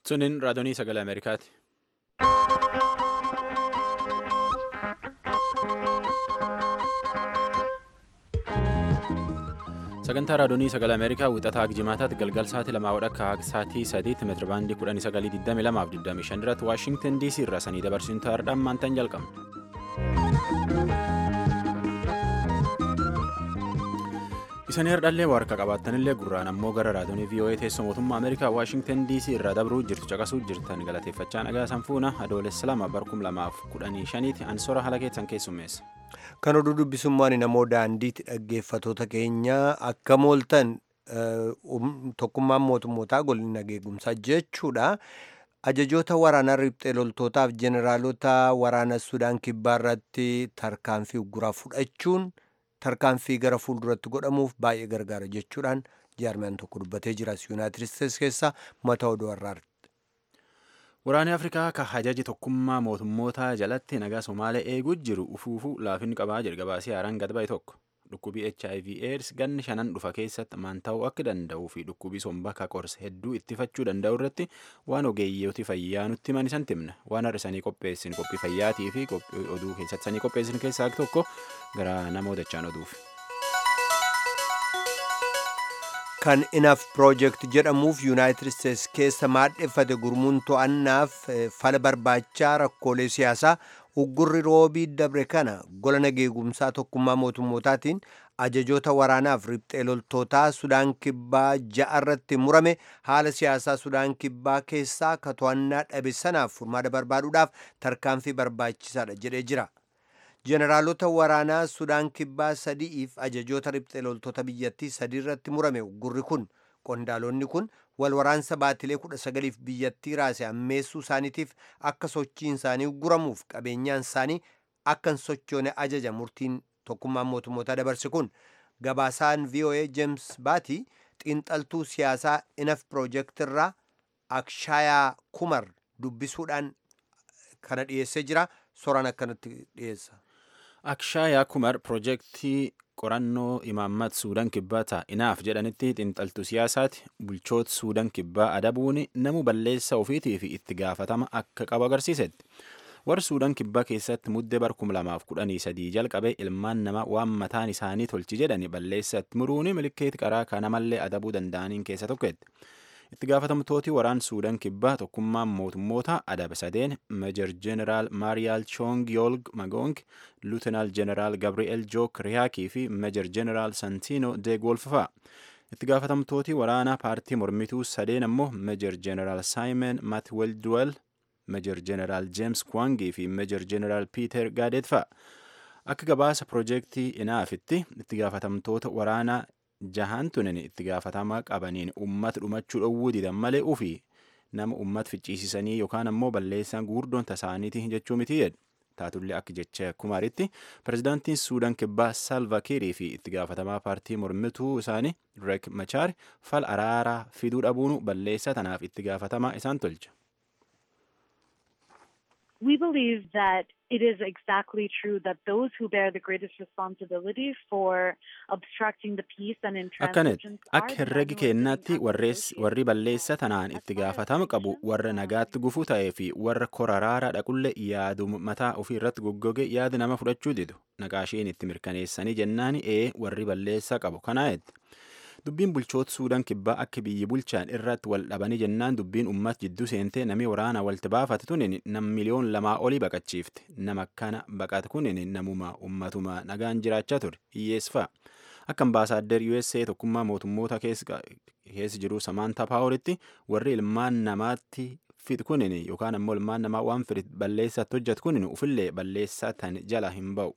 Suniin raadiyoo sagalee Ameerikaati. Sagantaa raadiyoo sagalee Ameerikaa wixataa Jimaataatti galgal sa'aatii lamaa wadhakka sa'aatii sadiitti meetira baandii kudhanii sagalii digdamii lamaaf digdamii shan irratti Waashingtan DC irraa sanii dabarsuun ta'aadhaan maantaan jalqabna. Isanii hardhallee warqa qabaattanillee gurraan ammoo gara raadiyoo VOA teessoo mootummaa Ameerikaa Waashingtan DC irraa dabruu jirtu caqasuu jirtan galateeffachaa nagaa sanfuuna adoolessa lama barkum lamaaf kudhanii shaniiti ansoora haala keessan keessummeessa. Kan oduu dubbisummaan namoo daandiitti dhaggeeffatoota keenya akka mooltan tokkummaan mootummootaa golni nageegumsaa jechuudha. Ajajoota waraanaa riphxee loltootaaf jeneraalota waraana Sudaan kibbaa irratti tarkaanfii uguraa fudhachuun tarkaanfii gara fuulduratti godhamuuf baay'ee gargaara jechuudhaan jaarmiyaan tokko dubbatee jira. Yuunaayitid Isteetsi keessa mata oduu har'aati. Waraanni Afrikaa kan hajaji tokkummaa mootummootaa jalatti nagaa Somaalee eeguu jiru ufuufuu laafin qabaa jedhe gabaasee haaraan gad ba'e tokko. Dhukkubii HIV AIDS ganni shanan dhufa keessatti maan ta'uu akka danda'uu fi dhukkubii sombaa qorsa hedduu ittifachuu danda'u irratti waan ogeeyyooti fayyaa nutti himan isan timna. Waan har'isanii qopheessin qophii fayyaatii fi oduu keessatti sanii qopheessin keessaa tokko gara namoota dachaan oduuf. Kan Inaf Project jedhamuuf Yuunaayitid Isteetsi keessa maadheffate gurmuun to'annaaf fala barbaachaa rakkoolee siyaasaa uggurri roobii dabre kana gola nageegumsaa tokkummaa mootummootaatiin ajajoota waraanaaf riphxee loltootaa Sudaan Kibbaa ja'a irratti murame haala siyaasaa Sudaan Kibbaa keessaa ka to'annaa dhabe sanaaf furmaata barbaaduudhaaf tarkaanfii barbaachisaadha jedhee jira. Jeneraalota waraanaa Sudaan Kibbaa sadi'iif ajajoota riphxee loltoota biyyattii sadii irratti murame uggurri kun qondaalonni kun wal waraansa baatilee kudha sagaliif biyyattii raase ammeessuu isaaniitiif akka sochiin isaanii ugguramuuf qabeenyaan isaanii akka hin sochoone ajaja murtiin tokkummaan mootummootaa dabarse kun gabaasaan VOA James Baati xiinxaltuu siyaasaa Inaf Project irraa Akshayaa Kumar dubbisuudhaan kana dhiyeessee jira soraan akkanatti dhiyeessa. Akshayaa Kumar piroojeektii qorannoo imaammat Suudaan kibbaa ta'a inaaf jedhanitti xiinxaltuu siyaasaati bulchoota Suudaan kibbaa adabuun namu balleessa ofiitii fi itti gaafatama akka qabu agarsiisetti. Warri Suudaan kibbaa keessatti muddee bar kum lamaaf kudhanii sadii jalqabe ilmaan namaa waan mataan isaanii tolchi jedhani balleessatti muruun milikeetti qaraa kanamallee adabuu danda'aniin keessa tokkotti. Itti gaafatamtooti waraan Suudaan kibbaa tokkummaan mootummoota adaba sadeen Meejar Jeneraal Maariyaal Choong Yoolg Magoong, Luutinaal Jeneraal Gabri'eel Jook Riyaakii fi Meejar Jeneraal Santino De Golfafaa. Itti gaafatamtooti waraanaa paartii mormituu sadeen ammoo Meejar Jeneraal Saayimeen Matwelduwel, Meejar Jeneraal Jeems Kwangii fi Meejar Jeneraal Piiter Gaadeet fa'a. Akka gabaasa piroojeektii inaafitti itti gaafatamtoota waraanaa jahaan tunin itti gaafatama qabaniin ummata dhumachuu dhowwuu didan malee ofii nama ummata ficciisisanii yookaan ammoo balleessaan guurdoon tasaaniiti jechuu miti jedhu. Taatullee akka jecha kumaaritti pirezidaantiin Suudaan kibbaa Salva Kiirii fi itti gaafatamaa paartii mormituu isaanii Reek Machaar fal araaraa fiduu dhabuun balleessa tanaaf itti gaafatamaa isaan tolcha. We believe that it is exactly true that those who bear the greatest responsibility for obstructing the peace and intransigence akka herregi kennaatti warri balleessa tanaan itti gaafatama qabu warra nagaatti gufuu ta'ee fi warra koraraara dhaqullee yaadu mataa ofii irratti goggoge yaada nama fudhachuu didu naqaasheen itti mirkaneessanii jennaan ee warri balleessa qabu kanaayetti. Dubbiin bulchoota Suudaan kibbaa akka biyyi bulchaan irratti wal dhabanii jennaan dubbiin uummata jidduu seentee namni waraana walitti baafate tunin nam miliyoon lamaa olii baqachiifte nama akkana baqate kunin namuma uummatuma nagaan jiraachaa ture hiyyeessifaa. Akka ambaasaaddar USA tokkummaa mootummoota keessa jiru Samaantaa Paawuritti warri ilmaan namaatti fid kunin yookaan ammoo ilmaan namaa waan fide balleessatti hojjetu kunin ufillee balleessaa tan jala hin ba'u.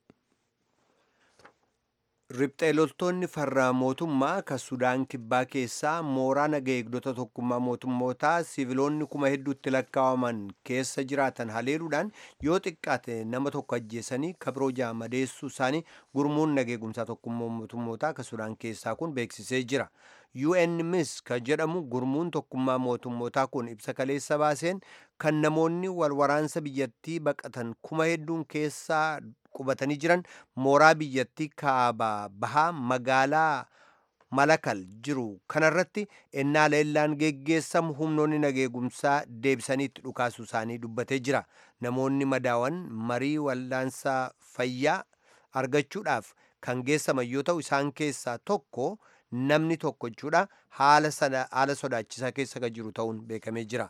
Riphxee loltoonni farra mootummaa kan Sudaan kibbaa keessaa mooraa naga eegdota tokkummaa mootummootaa siiviloonni kuma hedduutti lakkaa'aman keessa jiraatan haleeluudhaan yoo xiqqaate nama tokko ajjeesanii kabiroo ja'a madeessuu isaanii gurmuun naga eegumsaa tokkummaa mootummootaa kan Sudaan keessaa kun beeksisee jira. UNMIS kan jedhamu gurmuun tokkummaa mootummootaa kun ibsa kaleessa baaseen kan namoonni wal waraansa biyyattii baqatan kuma hedduun keessaa qubatanii jiran mooraa biyyattii kaaba bahaa magaalaa malakal jiru kanarratti ennaa leellaan geggeessamu humnoonni nageegumsaa deebisaniitti dhukaasuu isaanii dubbatee jira namoonni madaawan marii wal'aansaa fayyaa argachuudhaaf kan geessaman yoo ta'u isaan keessaa tokko namni tokko jechuudha haala sodaachisaa keessa kan jiru ta'uun beekamee jira.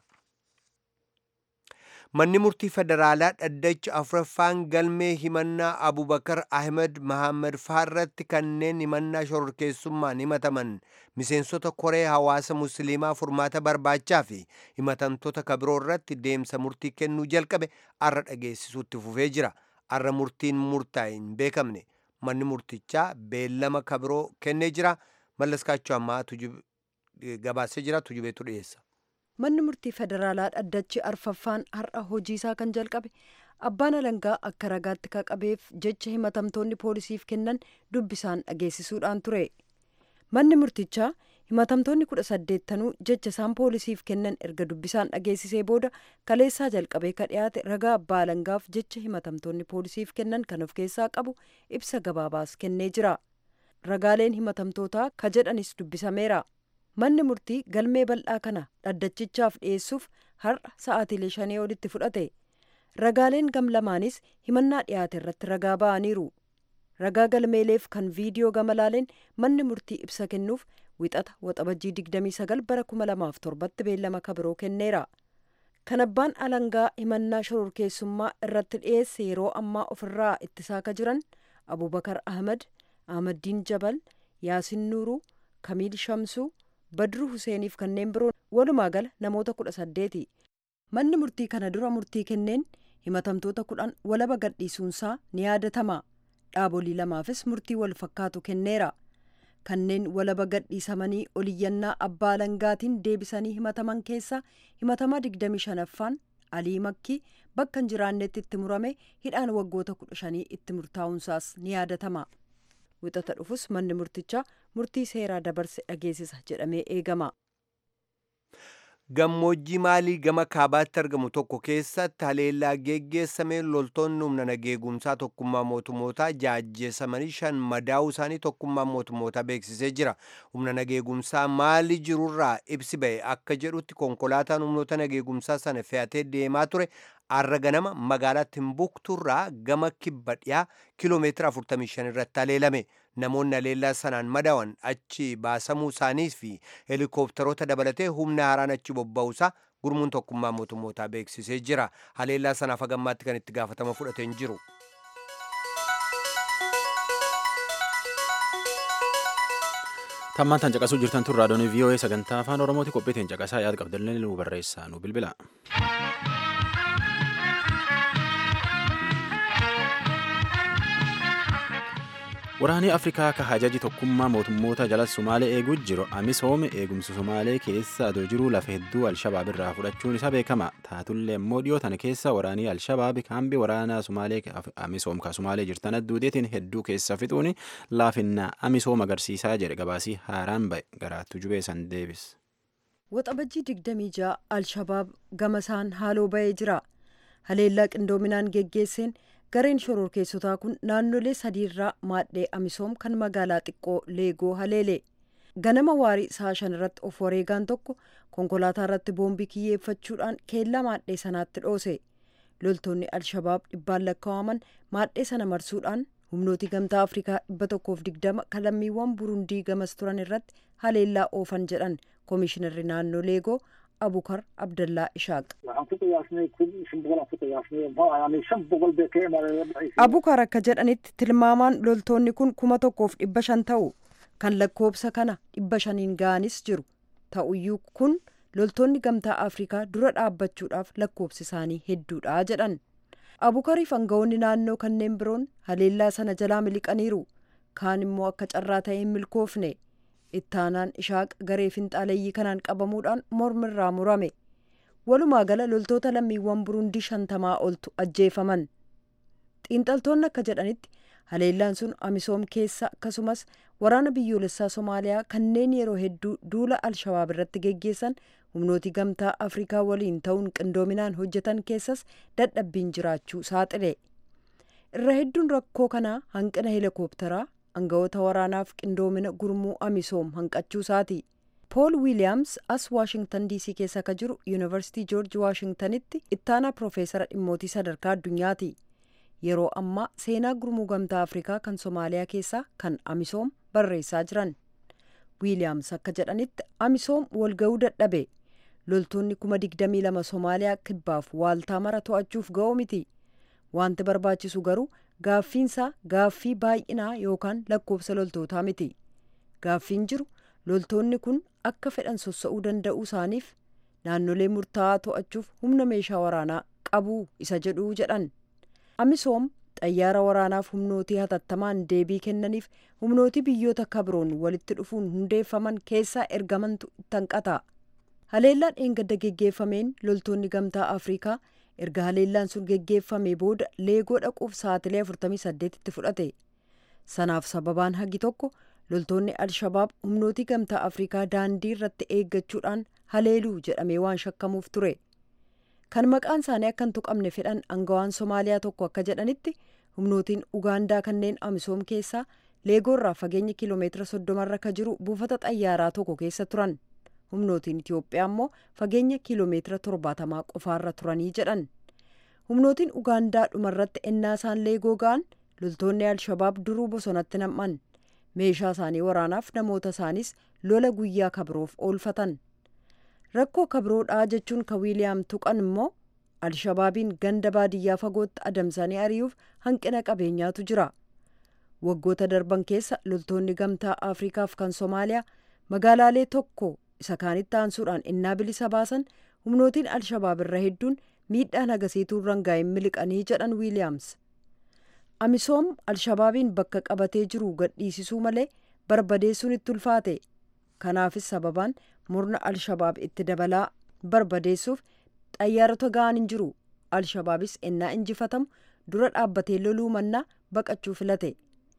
manni murtii federaalaa dhaddacha afuraffaan galmee himannaa abubakar ahmed mahammad faarratti kanneen himannaa shororkeessummaan himataman miseensota koree hawaasa musliimaa furmaata barbaachaa fi himatamtoota kabiroo irratti deemsa murtii kennuu jalqabe arra dhageessisuutti fufee jira arra murtiin murtaa'e hin beekamne manni murtichaa beellama kabiroo kennee jira mallaskaachuu ammaa gabaasee jira tujubeetu dhiyeessa. manni murtii federaalaa dhaddachi arfaffaan har'a hojii isaa kan jalqabe abbaan alangaa akka ragaatti kaqabeef jecha himatamtoonni poolisiif kennan dubbisaan dhageessisuudhaan ture manni murtichaa himatamtoonni kudha saddeettanuu jecha isaan poolisiif kennan erga dubbisaan dhageessisee booda kaleessaa jalqabee ka dhiyaate ragaa abbaa alangaaf jecha himatamtoonni poolisiif kennan kan of keessaa qabu ibsa gabaabaas kennee jira ragaaleen himatamtootaa ka jedhanis dubbisameera. manni murtii galmee bal'aa kana dhaddachichaaf dhiyeessuuf har'a sa'aatiilee shanii olitti fudhate ragaaleen gam lamaanis himannaa dhiyaate irratti ragaa ba'aniiru ragaa galmeeleef kan viidiyoo gama laaleen manni murtii ibsa kennuuf wixata waxabajjii 29 bara 2007tti beellama kabiroo kenneera kan abbaan alangaa himannaa shororkeessummaa irratti dhiyeesse yeroo ammaa ofirraa ittisaa ka jiran abubakar ahmad ahmaddiin jabal yaasin nuuruu kamiil shamsuu badruu huseeniif kanneen biroon walumaa gala namoota kudha saddeeti manni murtii kana dura murtii kenneen himatamtoota kudhan walaba gadhiisuunsaa ni yaadatama dhaabolii lamaafis murtii wal fakkaatu kenneera kanneen walaba gadhiisamanii oliyyannaa abbaa alangaatiin deebisanii himataman keessaa himatamaa digdami shanaffaan alii makkii bakka hin jiraannetti itti murame hidhaan waggoota kudha shanii itti murtaa'uunsaas ni yaadatama wixata dhufus manni murtichaa murtii seeraa dabarse dhageessisa jedhamee eegama. gammoojjii maalii gama kaabaatti argamu tokko keessatti haleellaa geggeessameen loltoonni humna nageegumsaa tokkummaa mootummootaa jaajjeessamanii shan madaa'uu isaanii tokkummaa mootummootaa beeksisee jira humna nageegumsaa maalii jirurraa ibsi ba'e akka jedhutti konkolaataan humnoota nageegumsaa sana fe'atee deemaa ture arra ganama magaalaa timbukturraa gama kibba dhiyaa kiloomeetira 45 irratti haleelame namoonni haleellaa sanaan madaawan achi baasamuu isaanii fi helikoophtaroota dabalatee humna haaraan achi bobba'uusaa gurmuun tokkummaa mootummootaa beeksisee jira haleellaa sanaaf hagammaatti kan itti gaafatama fudhatee hin jiru. tammaan tan caqasuu jirtan tun raadiyoon vii'oo'ee sagantaa afaan oromooti qophiitiin caqasaa yaada qabdallee nu barreessaa nu bilbila. waraanni afrikaa ka hajaji tokkummaa mootummoota jala sumaalee eeguu jiru amisoom eegumsa sumaalee keessa adoo jiruu lafa hedduu alshabaab irraa fudhachuun isa beekama taatullee immoo dhiyoo tana keessa waraanii alshabaab kaambii waraanaa sumaalee amisoom ka sumaalee jirtan adduudeetiin hedduu keessa fixuun laafinnaa amisoom agarsiisaa jedhe gabaasii haaraan ba'e garaattu jubee san deebis. waxabajjii digdamii ja'a alshabaab gama isaan haaloo ba'ee jira haleellaa qindoominaan geggeesseen gareen shororkeessotaa kun naannolee sadiirraa maadhee amisoom kan magaalaa xiqqoo leegoo haleele ganama waarii sa'a shan irratti of wareegaan tokko konkolaataa irratti boombii kiyyeeffachuudhaan keellaa maadhee sanaatti dhoose loltoonni alshabaab dhibbaan lakkaa'aman maadhee sana marsuudhaan humnooti gamtaa afrikaa dhibba tokkoof digdama kalammiiwwan burundii gamas turan irratti haleellaa oofan jedhan koomishinarri naannoo leegoo abukar abdallaa ishaaq abukar akka jedhanitti tilmaamaan loltoonni kun kuma tokkoof dhibba shan ta'u kan lakkoobsa kana dhibba shaniin ga'anis jiru ta'uyyuu kun loltoonni gamtaa afrikaa dura dhaabbachuudhaaf lakkoobsi isaanii hedduudha jedhan abukariif aangawoonni naannoo kanneen biroon haleellaa sana jalaa miliqaniiru kaan immoo akka carraa ta'ee hin milkoofne ittaanaan ishaaq garee finxaaleeyyii kanaan qabamuudhaan mormirraa murame walumaa gala loltoota lammiiwwan burundii shantamaa oltu ajjeefaman xiinxaltoonni akka jedhanitti haleellaan sun amisoom keessa akkasumas waraana biyyoolessaa somaaliyaa kanneen yeroo hedduu duula alshabaab irratti geggeessan humnooti gamtaa afrikaa waliin ta'uun qindoominaan hojjetan keessas dadhabbiin jiraachuu saaxile irra hedduun rakkoo kanaa hanqina heelikooptaraa aangawoota waraanaaf qindoomina gurmuu amisoom hanqachuu isaati pool wiiliyaams as waashingtan diisii keessa ka jiru yuunivarsiitii joorji waashingtanitti ittaanaa piroofeesara dhimmootii sadarkaa addunyaati yeroo ammaa seenaa gurmuu gamtaa afrikaa kan soomaaliyaa keessaa kan amisoom barreessaa jiran wiiliyaams akka jedhanitti amisoom walga'uu dadhabe loltoonni kuma digdamii lama soomaaliyaa kibbaaf waaltaa mara to'achuuf ga'oo miti wanti barbaachisu garuu gaaffiinsaa gaaffii baay'inaa yookaan lakkoofsa loltootaa miti gaaffiin jiru loltoonni kun akka fedhan sossa'uu danda'uu isaaniif naannolee murtaa'aa to'achuuf humna meeshaa waraanaa qabuu isa jedhuu jedhan amisoom xayyaara waraanaaf humnootii hatattamaan deebii kennaniif humnootii biyyoota kabroon walitti dhufuun hundeeffaman keessaa ergamantu itti hanqata haleellaan dheengadda geggeeffameen loltoonni gamtaa afrikaa erga haleellaan sun geggeeffame booda leegoo dhaquuf sa'atilee 48 itti fudhate sanaaf sababaan hagi tokko loltoonni alshabaab humnootii gamtaa afrikaa daandii irratti eeggachuudhaan haleeluu jedhamee waan shakkamuuf ture kan maqaan isaanii akka hin tuqamne fedhan angawaan soomaaliyaa tokko akka jedhanitti humnootiin ugaandaa kanneen amisoom keessaa leegoorraa fageenya kiiloomeetira soddomarra ka jiru buufata xayyaaraa tokko keessa turan humnootiin itiyoophiyaa immoo fageenya kiiloomeetira torbaatamaa qofaarra turanii jedhan humnootiin ugaandaa dhumarratti ennaa isaan leegoo ga'an loltoonni alshabaab duruu bosonatti nam'an meeshaa isaanii waraanaaf namoota isaaniis lola guyyaa kabroof oolfatan rakkoo kabroodhaa jechuun ka wiiliyaam tuqan immoo alshabaabiin ganda baadiyyaa fagootti adamsanii ari'uuf hanqina qabeenyaatu jira waggoota darban keessa loltoonni gamtaa afrikaaf kan soomaaliyaa magaalaalee tokko isa kaanitti aansuudhaan innaa bilisa baasan humnootiin alshabaab irra hedduun miidhaan agasiituu rangaa'in miliqanii jedhan wiiliyaams amisoom alshabaabiin bakka qabatee jiru gadhiisisuu malee barbadeessuun itti ulfaate kanaafis sababaan murna alshabaab itti dabalaa barbadeessuuf xayyaarota ga'an hin jiru alshabaabis ennaa injifatamu dura dhaabbatee loluu mannaa baqachuu filate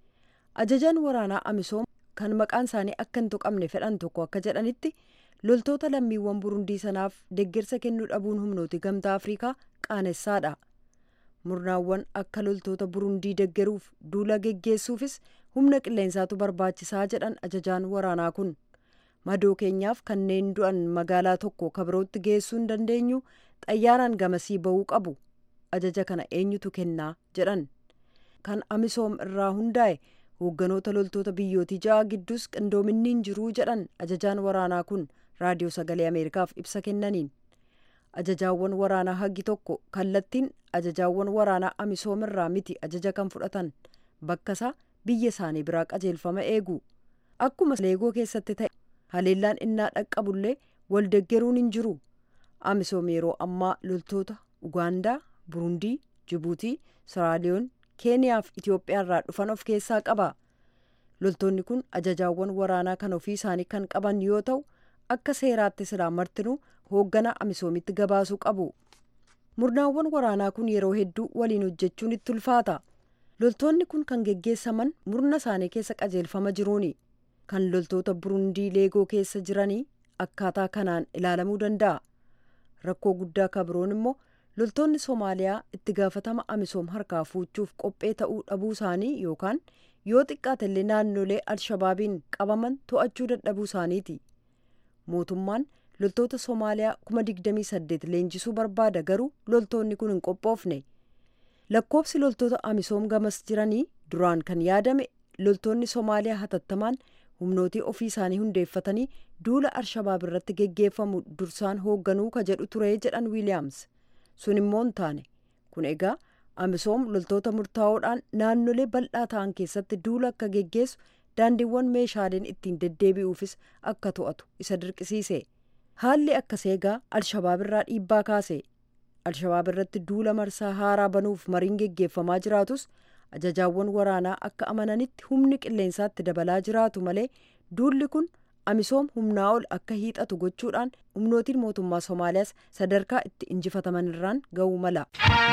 ajajaan waraanaa amisoom kan maqaan isaanii akka hin tuqamne fedhan tokko akka jedhanitti loltoota lammiiwwan burundii sanaaf deeggarsa kennuu dhabuun humnooti gamtaa afrikaa qaanessaadha murnaawwan akka loltoota burundii deeggaruuf duula geggeessuufis humna qilleensaatu barbaachisaa jedhan ajajaan waraanaa kun madoo keenyaaf kanneen du'an magaalaa tokko kabirootti geessuu hin dandeenyu xayyaaraan gamasii ba'uu qabu ajaja kana eenyutu kennaa jedhan kan amisoom irraa hundaa'e hoogganoota loltoota biyyootii ja'a gidduus qindoominni hin jiruu jedhan ajajaan waraanaa kun raadiyoo sagalee ameerikaaf ibsa kennaniin ajajaawwan waraanaa hagi tokko kallattiin ajajaawwan waraanaa amisoom irraa miti ajaja kan fudhatan bakkasaa biyya isaanii biraa qajeelfama eegu akkuma leegoo keessatti ta'e haleellaan innaa dhaqqabullee waldeggeruun hin jiru amisoom yeroo ammaa loltoota ugaandaa burundii jibuutii siraaliyoon keeniyaa fi itiyoophiyaa irraa dhufan of keessaa qaba loltoonni kun ajajaawwan waraanaa kan ofii isaanii kan qaban yoo ta'u akka seeraatti silaa martinuu hoogganaa amisoomitti gabaasuu qabu murnaawwan waraanaa kun yeroo hedduu waliin hojjechuun itti ulfaata loltoonni kun kan geggeessaman murna isaanii keessa qajeelfama jiruuni kan loltoota burundii leegoo keessa jiranii akkaataa kanaan ilaalamuu danda'a rakkoo guddaa kabroon immoo loltoonni soomaaliyaa itti gaafatama amisoom harkaa fuuchuuf qophee ta'uu dhabuu isaanii yookaan yoo xiqqaatellee naannolee alshabaabiin qabaman to'achuu dadhabuu isaaniiti mootummaan loltoota soomaaliyaa kuma digdamii saddeet leenjisuu barbaada garuu loltoonni kun hin qophoofne lakkoobsi loltoota amisoom gamas jiranii duraan kan yaadame loltoonni soomaaliyaa hatattamaan humnootii ofii isaanii hundeeffatanii duula alshabaab irratti geggeeffamu dursaan hoogganuu ka jedhu ture jedhan wiiliyaams sun immoo hin taane kun egaa amisoom loltoota murtaa'oodhaan naannolee bal'aa ta'an keessatti duula akka geggeessu daandiiwwan meeshaaleen ittiin deddeebi'uufis akka to'atu isa dirqisiise haalli akkasii egaa alshabaab irraa dhiibbaa kaase alshabaab irratti duula marsaa haaraa banuuf mariin geggeeffamaa jiraatus ajajaawwan waraanaa akka amananitti humni qilleensaatti dabalaa jiraatu malee duulli kun amisoom humnaa ol akka hiixatu gochuudhaan humnootiin mootummaa soomaaliyaas sadarkaa itti injifataman irraan ga'uu mala.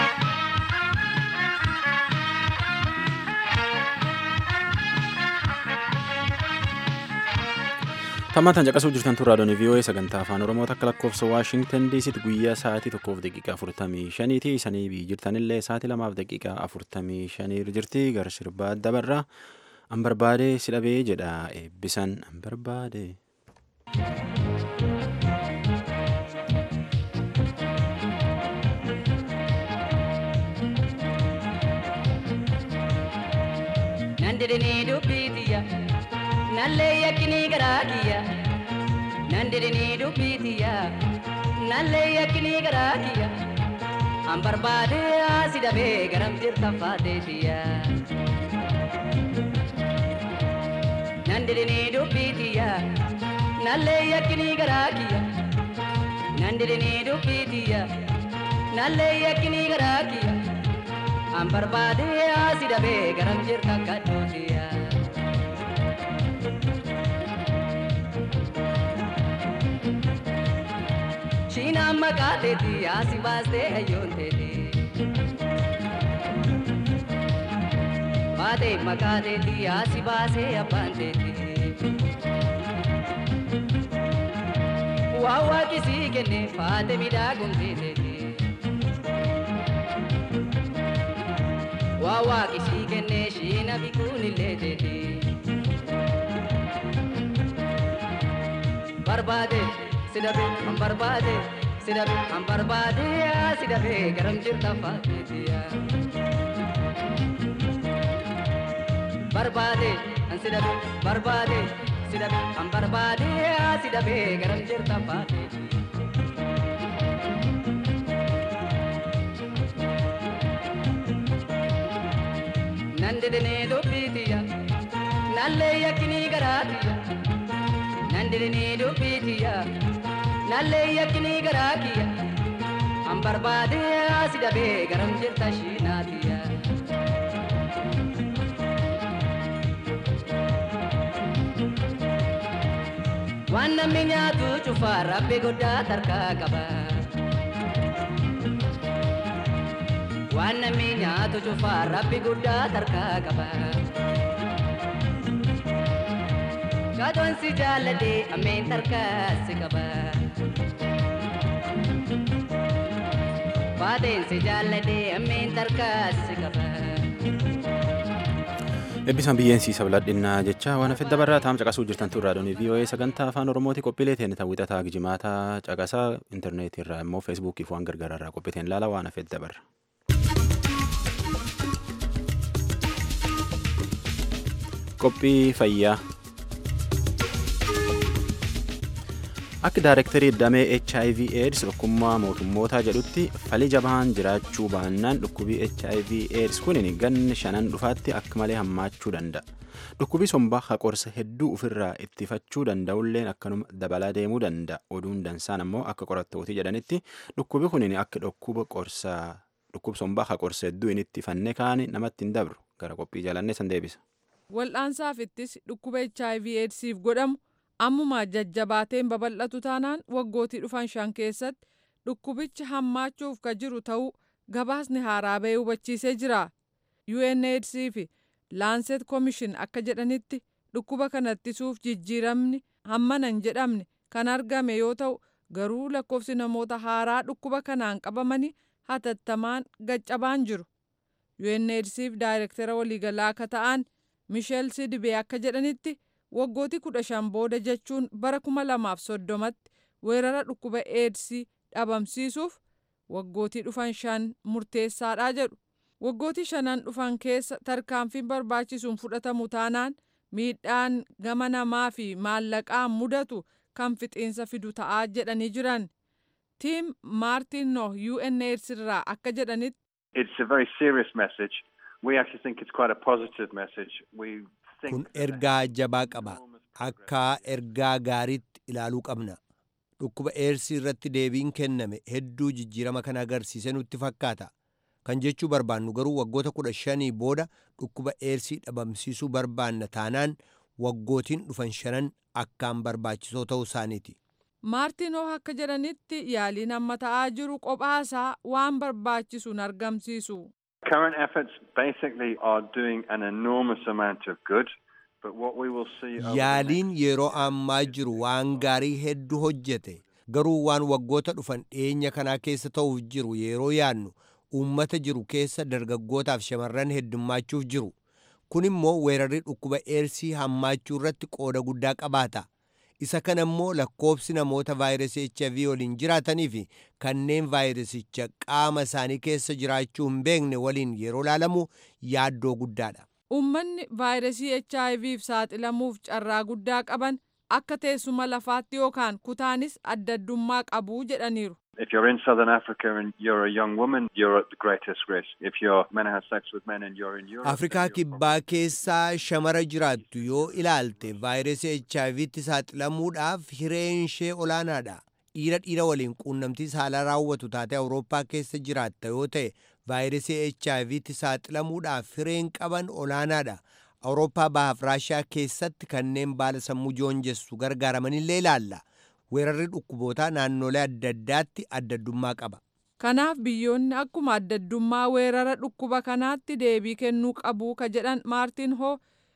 Tammataan caqasuu jirtan turraa doonii VOA sagantaa afaan Oromoo takka lakkoofsa Waashingtan DCtti guyyaa sa'aatii tokkoof daqiiqaa afurtamii shaniiti. Isanii biyyi jirtanillee sa'aatii lamaaf daqiiqaa afurtamii shanii jirti. Gara sirbaa dabarraa an barbaade si dhabee jedha eebbisan an barbaade. Nandirinii dubbiitiyya nallee yakkinii garaa kiyya Nandirinii dubbiitiyya nallee yakkinii garaa kiyya An barbaade asi dhabee garam jirta faateetiyya Nandirinii dubbiitiyya nallee yakkinii garaa kiyya Nandirinii dubbiitiyya nallee yakkinii garaa kiyya An barbaade asi dhabee garam jirta kadhootiya. Shiinaan maqaa teeti asi baastee hayyoon teeti. Baatee maqaa teeti asi baasee abbaan teeti. Waa waaqisii kenne faate midhaagumtee teeti. waa waaqisii kennee shiina bikuun illee teeti. Barbaade si dhabe an barbaade si dhabe an barbaade si dhabe garam jirta faateetiya. Barbaade an si dhabe barbaade si dhabe an barbaade si dhabe garam jirta faateetiya. nandirinee dubbiitiyya nallee yakkinii garaatiyya nandirinee dubbiitiyya nallee yakkinii garaa kiyya an barbaade asi dhabee garam jirta shiinaatiyya. Waan namni nyaatu cufaa rabbi guddaa tarkaa qaba. waan namni nyaatu cufaa rabbi guddaa tarkaa qaba. Kaatoon si jaalladhe ammeen tarkaa si qaba. Baateen si jaalladhe ammeen tarkaa si qaba. Eebbisaan biyyeensiisa biladhinnaa jecha waan hafedda barraa taa'am caqasuu jirtan turraa doonii VOA sagantaa afaan Oromooti qophiilee teenne ta'uu gijimaataa caqasaa intarneetii irraa immoo feesbuukii fi waan gargaaraa irraa qophiiteen ilaala waan hafedda barra. qophii fayyaa akka daarektarii damee hiv aids tokkummaa mootummootaa jedhutti fali jabaan jiraachuu baannaan dhukkubii hiv aids kunin ganni shanan dhufaatti akka malee hammaachuu danda'a dhukkubii sombaa haqorsa hedduu ofirraa ittifachuu danda'ulleen akkanuma dabalaa deemuu danda'a oduun dansaan ammoo akka qorattootii jedhanitti dhukkubii kunin akka dhukkuba qorsaa dhukkub sombaa haqorsa hedduu inni ittifannee kaani namatti hin dabru gara qophii jalannee san deebisa. Wal'aansaaf ittis dhukkuba HIV AIDSiif godhamu ammumaa jajjabaateen babal'atu taanaan waggootii dhufan shan keessatti dhukkubichi hammaachuuf ka jiru ta'uu gabaasni haaraa bahee hubachiisee jira. UNAIDS fi Laanset Commission akka jedhanitti dhukkuba kana ittisuuf jijjiiramni hammanan jedhamne kan argame yoo ta'u garuu lakkoofsi namoota haaraa dhukkuba kanaan qabamanii hatattamaan gaccabaan jiru. UNAIDS fi daayirektara waliigalaa akka ta'an Misheel Sidibee akka jedhanitti waggootii kudha shan booda jechuun bara kuma lamaaf soddomatti weerara dhukkuba eedsii dhabamsiisuuf waggootii dhufan shan murteessaadha jedhu. Waggootii shanan dhufan keessa tarkaanfiin barbaachisuun fudhatamu taanaan miidhaan gama namaa fi maallaqaan mudatu kan fixiinsa fidu ta'aa jedhanii jiran. Tiim Maartin Noh UNAIDS irraa akka jedhanitti. It's a very serious message. We actually think it's quite a positive message. We think kun ergaa jabaa qaba akka ergaa gaariitti ilaaluu qabna dhukkuba eersii irratti deebiin kenname hedduu jijjiirama kana agarsiise nutti fakkaata kan jechuu barbaannu garuu waggoota kudha shanii booda dhukkuba eersii dhabamsiisuu barbaanna taanaan waggootiin dhufan shanan akkaan barbaachisoo ta'uu isaaniiti. Maartinoo akka jedhanitti yaaliin amma ta'aa jiru qophaasaa waan barbaachisu hin argamsiisu. current efforts basically are doing an enormous amount of good. But what we will see over the yaaliin yeroo ammaa jiru waan gaarii hedduu hojjete garuu waan waggoota dhufan dhiyeenya kanaa keessa ta'uuf jiru yeroo yaannu uummata jiru keessa dargaggootaaf shamarran heddummachuuf jiru kun immoo weerarri dhukkuba eersii hammaachuu irratti qooda guddaa qabaata isa kana immoo lakkoobsi namoota vaayirasii HIV waliin jiraatanii fi kanneen vaayirasicha qaama isaanii keessa jiraachuu hin beekne waliin yeroo laalamu yaaddoo guddaadha. Uummanni vaayirasii HIVf saaxilamuuf carraa guddaa qaban akka teessuma lafaatti yookaan kutaanis adda addummaa qabu jedhaniiru. If you're in southern Africa and you're a young woman, you're at the greatest risk. If you're men have sex with men and you're in Europe, Afrikaa then you're kibbaa keessaa shamara jiraattu yoo ilaalte vaayirasii HIVtti saaxilamuudhaaf hireen ishee olaanaadha. Dhiira dhiira waliin quunnamtii saalaa raawwatu taate Awurooppaa keessa jiraatta yoo ta'e vaayirasii HIVtti saaxilamuudhaaf hireen qaban olaanaadha. Awurooppaa bahaaf Raashiyaa keessatti kanneen baala sammuu joonjessu gargaaramanillee ilaalla. Weerarri dhukkubootaa naannolee adda addaatti adda addummaa qaba. Kanaaf biyyoonni akkuma adda addummaa weerara dhukkuba kanaatti deebii kennuu qabu ka jedhan Maartin Hoo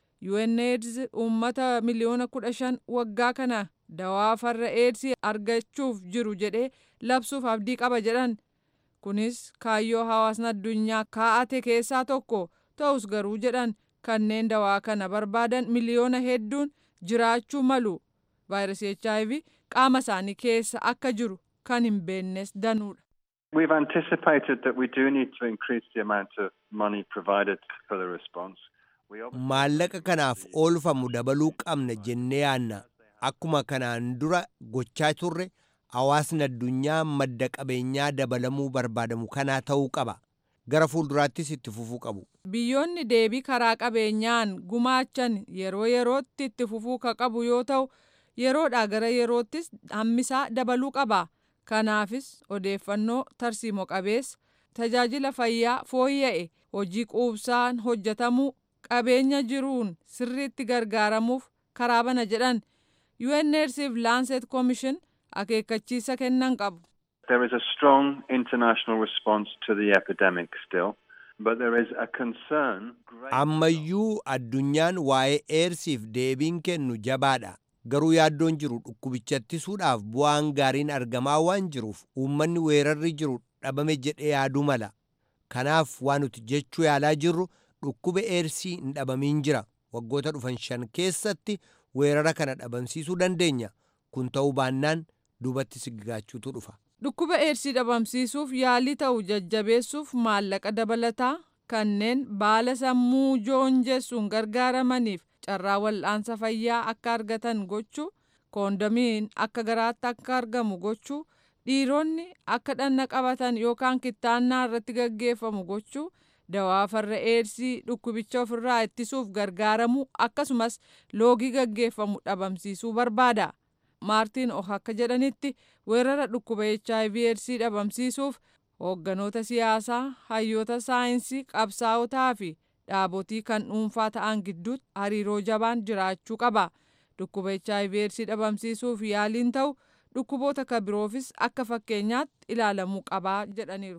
UNAIDS uummata miliyoona kudha shan waggaa kana dawaa farra eedsii argachuuf jiru jedhee labsuuf abdii qaba jedhan. Kunis kaayyoo hawaasni addunyaa kaa'ate keessaa tokko ta'us garuu jedhan kanneen dawaa kana barbaadan miliyoona hedduun jiraachuu malu. Vaayirasii HIV qaama isaanii keessa akka jiru kan hin beeknes danuudha. We've anticipated that we do need to increase the amount of money provided for the response. We obviously Maallaqa kanaaf oolfamu dabaluu qabna jennee yaanna. Akkuma kanaan dura gochaa turre hawaasni addunyaa madda qabeenyaa dabalamuu barbaadamu kanaa ta'uu qaba. Gara fuulduraattis itti fufuu qabu. Biyyoonni deebii karaa qabeenyaan gumaachan yeroo yerootti itti fufuu ka qabu yoo ta'u yeroodhaa gara yeroottis hammisaa dabaluu qaba. Kanaafis odeeffannoo tarsiimoo qabeessa tajaajila fayyaa fooyya'e hojii quubsaan hojjetamuu qabeenya jiruun sirriitti gargaaramuuf karaa bana jedhan UNAIDS fi Lancet Commission akeekkachiisa kennan qabu. There is a strong international response to the epidemic still, but there is a concern. great- Ammayyuu addunyaan waa'ee eersiif deebiin kennu jabaadha. Garuu yaaddoon jiru dhukkubicha ittisuudhaaf bu'aan gaariin argamaa waan jiruuf uummanni weerarri jiru dhabame jedhee yaaduu mala. Kanaaf waan nuti jechuu yaalaa jirru dhukkuba eersii hin dhabamiin jira. Waggoota dhufan shan keessatti weerara kana dhabamsiisuu dandeenya. Kun ta'uu baannaan duubatti siggigaachuutu dhufa. Dhukkuba eersii dhabamsiisuuf yaalii ta'u jajjabeessuuf maallaqa dabalataa kanneen baala sammuu joonjessuun gargaaramaniif carraa wal'aansa fayyaa akka argatan gochuu koondomiin akka garaatti akka argamu gochuu dhiironni akka dhanna qabatan yookaan kittaannaa irratti gaggeeffamu gochuu dawaa farra eersii dhukkubicha ofirraa ittisuuf gargaaramu akkasumas loogii gaggeeffamu dhabamsiisuu barbaada. maartiin oh akka jedhanitti weerara dhukkuba hiv eedsii dhabamsiisuuf hoogganoota siyaasaa hayyoota saayinsii qabsaa'otaa fi dhaabotii kan dhuunfaa ta'an gidduutti hariiroo jabaan jiraachuu qaba dhukkuba hiv eedsii dhabamsiisuuf yaaliin ta'u dhukkuboota kan biroofis akka fakkeenyaatti ilaalamuu qabaa jedhaniiru.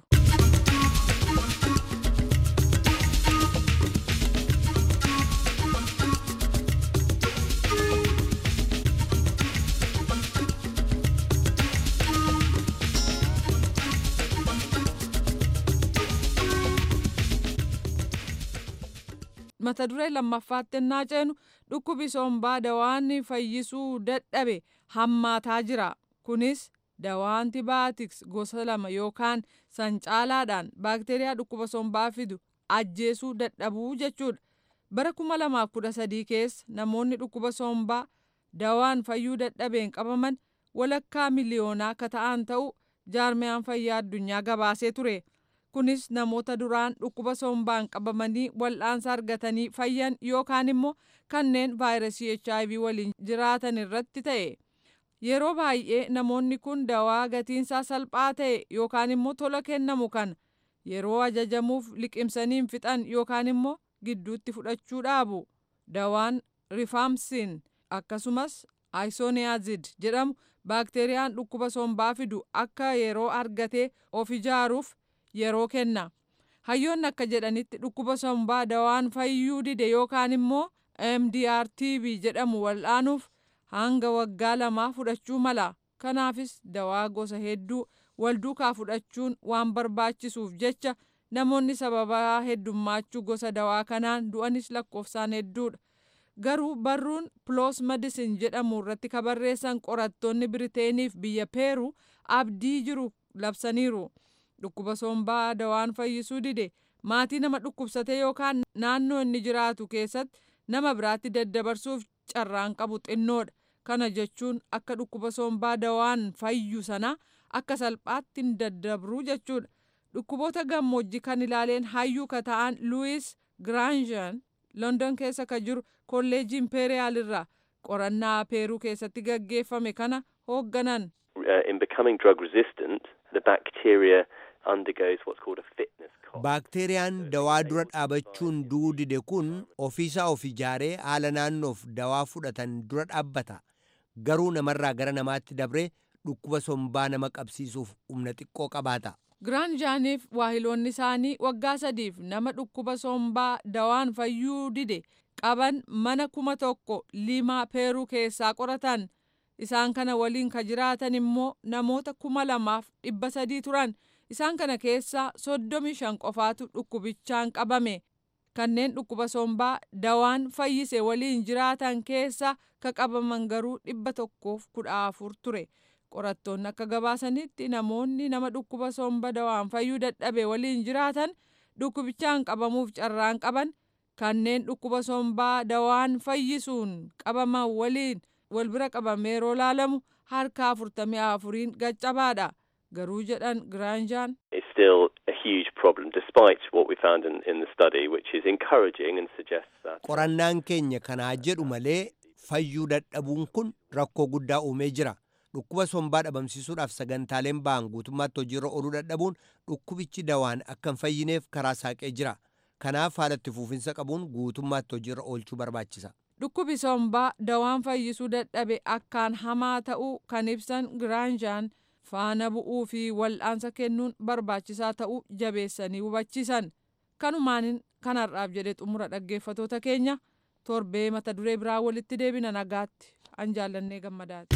mata duree lammaffaatti ennaa ceenu dhukkubi sombaa dawaan fayyisuu dadhabe hammaataa jira kunis dawaa antibaayotiks gosa lama yookaan san caalaadhaan baakteeriyaa dhukkuba sombaa fidu ajjeesuu dadhabuu jechuudha bara 2013 keessa namoonni dhukkuba sombaa dawaan fayyuu dadhabeen qabaman walakkaa miliyoonaa akka ta'an ta'u jaarmiyaan fayyaa addunyaa gabaasee ture. kunis namoota duraan dhukkuba sombaan qabamanii wal'aansa argatanii fayyan yookaan immoo kanneen vaayirasii hiv waliin jiraatan irratti ta'e yeroo baay'ee namoonni kun dawaa gatiinsaa salphaa ta'e yookaan immoo tola kennamu kan yeroo ajajamuuf liqimsaniin fixan yookaan immoo gidduutti fudhachuu dhaabu dawaan rifaamsin akkasumas aysoniazid jedhamu baakteeriyaan dhukkuba sombaa fidu akka yeroo argatee of ijaaruuf yeroo kenna hayyoonni akka jedhanitti dhukkuba sombaa dawaan fayyuu dide yookaan immoo mdrtb jedhamu wal'aanuuf hanga waggaa lamaa fudhachuu mala kanaafis dawaa gosa hedduu wal duukaa fudhachuun waan barbaachisuuf jecha namoonni sababaa heddummachuu gosa dawaa kanaan du'anis lakkoofsaan hedduudha. Garuu barruun Ploos Medicine jedhamu irratti ka barreessan qorattoonni Biriteeniif biyya Peeruu abdii jiru labsaniiru. Dhukkuba sombaa dawaan fayyisuu dide maatii nama dhukkubsate yookaan naannoo inni jiraatu keessatti nama biraatti daddabarsuuf carraan qabu xinnoodha. Kana jechuun akka dhukkuba sombaa dawaan fayyu sana akka salphaatti hin daddabru jechuudha. Dhukkuboota gammoojjii kan ilaaleen hayyuu ka ta'an Luwis Giraanjan London keessa ka jiru kolleejii Impeeriyaal irraa qorannaa Peeruu keessatti gaggeeffame kana hoogganan. in becoming drug resistant, the bacteria undergoes what's called a fitness cost. baakteeriyaan dawaa dura dhaabachuun du'uu dide kun ofiisaa of ijaaree haala naannoof dawaa fudhatan dura dhaabbata garuu namarraa gara namaatti dabree dhukkuba sombaa nama qabsiisuuf humna xiqqoo qabaata Giraanjaaniif waahiloonni isaanii waggaa sadiif nama dhukkuba sombaa dawaan fayyuu dide qaban mana kuma tokko limaa peeruu keessaa qoratan. Isaan kana waliin ka jiraatan immoo namoota kuma lamaaf dhibba sadii turan. Isaan kana keessaa soddomi shan qofaatu dhukkubichaan qabame. Kanneen dhukkuba sombaa dawaan fayyise waliin jiraatan keessa ka qabaman garuu dhibba tokkoof kudha afur ture. Qorattoonni akka gabaasanitti namoonni nama dhukkuba somba dawaan fayyuu dadhabe waliin jiraatan dhukkubichaan qabamuuf carraan qaban kanneen dhukkuba sombaa dawaan fayyisuun qabaman waliin wal bira qabamee yeroo laalamu harka afurtamii afuriin gaccabaadha. Garuu jedhan Giraanjaan It's still a huge problem, despite what we found in, in the study, which is encouraging and suggests that. qorannaan keenya kanaa jedhu malee fayyuu dadhabuun kun rakkoo guddaa uumee jira dhukkuba sombaa dhabamsiisuudhaaf sagantaaleen ba'an guutummaatti hojiirra ooluu dadhabuun dhukkubichi dawaan akka hin fayyineef karaa saaqee jira kanaaf haala itti fuufinsa qabuun guutummaatti hojiirra oolchuu barbaachisa dhukkubi sombaa dawaan fayyisuu dadhabe akkaan hamaa ta'uu kan ibsan Giraanjaan faana bu'uu fi wal'aansa kennuun barbaachisaa ta'uu jabeessanii hubachiisan. Kanumaanin kanarraaf jedhe xumura dhaggeeffatoota keenya torbee mata duree biraa walitti deebina nagaatti an jaallannee gammadaati.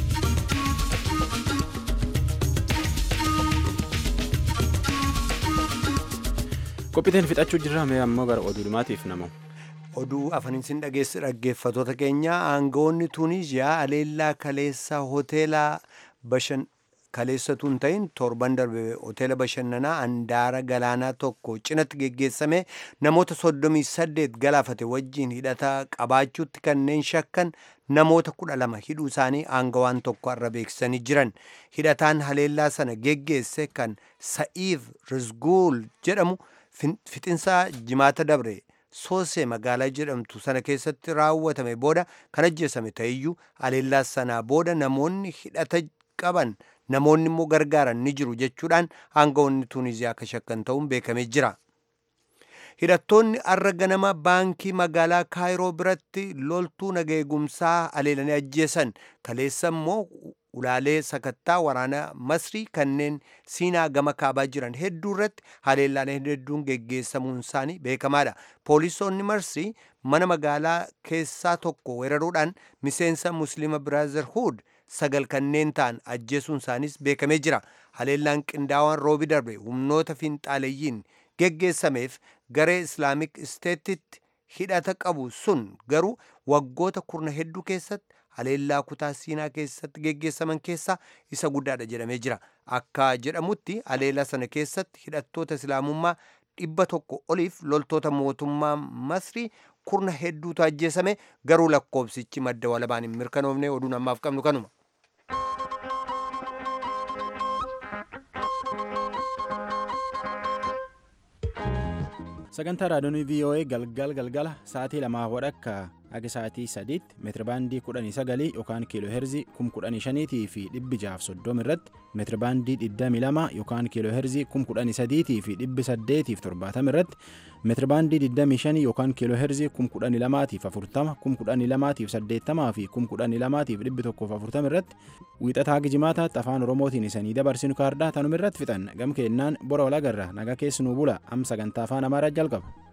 qophiiteen fixachuu jirra mee ammoo gara oduu dhumaatiif namu oduu afaniin dhageessi dhaggeeffatoota keenya aangawoonni tuuniziyaa aleellaa kaleessa hoteela bashan kaleessatu hin ta'in torban darbe hoteela bashannanaa handaara galaanaa tokko cinatti geggeessame namoota soddomii saddeet galaafate wajjiin hidhata qabaachuutti kanneen shakkan namoota kudha lama hidhuu isaanii aangawaan tokko irra beeksisanii jiran hidhataan haleellaa sana geggeesse kan sa'iif rizguul jedhamu fixinsaa jimaata dabre soosee magaalaa jedhamtu sana keessatti raawwatame booda kan ajjeesame ta'eyyuu haleellaa sanaa booda namoonni hidhata qaban namoonni immoo gargaaran ni jiru jechuudhaan aangawoonni tuuniziyaa akka shakkan ta'uun beekamee jira. hidhattoonni arra ganama baankii magaalaa kaayiroo biratti loltuu nageegumsaa haleelanii ajjeesan kaleessa immoo ulaalee sakattaa waraana masrii kanneen siinaa gama kaabaa jiran hedduu irratti haleellaaleen hedduun geggeessamuun isaanii beekamaadha poolisoonni masrii mana magaalaa keessaa tokko weeraruudhaan miseensa muslima biraazerhuud sagal kanneen ta'an ajjeesuun isaaniis beekamee jira haleellaan qindaawaan roobi darbe humnoota fiinxaaleeyyiin geggeessameef garee islaamik isteetitti hidhata qabu sun garuu waggoota kurna hedduu keessatti haleellaa kutaa siinaa keessatti geggeessaman keessaa isa guddaadha jedhamee jira akka jedhamutti haleellaa sana keessatti hidhattoota islaamummaa dhibba tokko oliif loltoota mootummaa masrii kurna hedduutu ajjeesame garuu lakkoobsichi madda walabaan hin mirkanoofne oduun ammaaf qabnu kanuma. sagantaa raadiyoonii voa galgal galgala sa'aatii lamaa wadhakka akka sa'aatii sadiitti meetirabaandii kudhanii sagalii yookaan kiiloo heerzii kum kudhanii shaniitii fi dhibbi jaaf soddoma irratti meetirabaandii digdamii lama yookaan kiiloo heerzii kum kudhanii sadiitii fi dhibbi saddeetiif torbaatama irratti meetirabaandii digdamii shanii yookaan kiiloo heerzii kum kudhanii lamaatiif afurtama kum kudhanii lamaatiif saddeettamaa fi kum kudhanii lamaatiif dhibbi tokkoof afurtama irratti wiixataa gijimaataatti afaan oromootiin isanii dabarsinu kaardaa tanuma irratti fixan gam keennaan bora walagarra nagaa keessanuu bula am sagantaa afaan amaaraa jalqaba.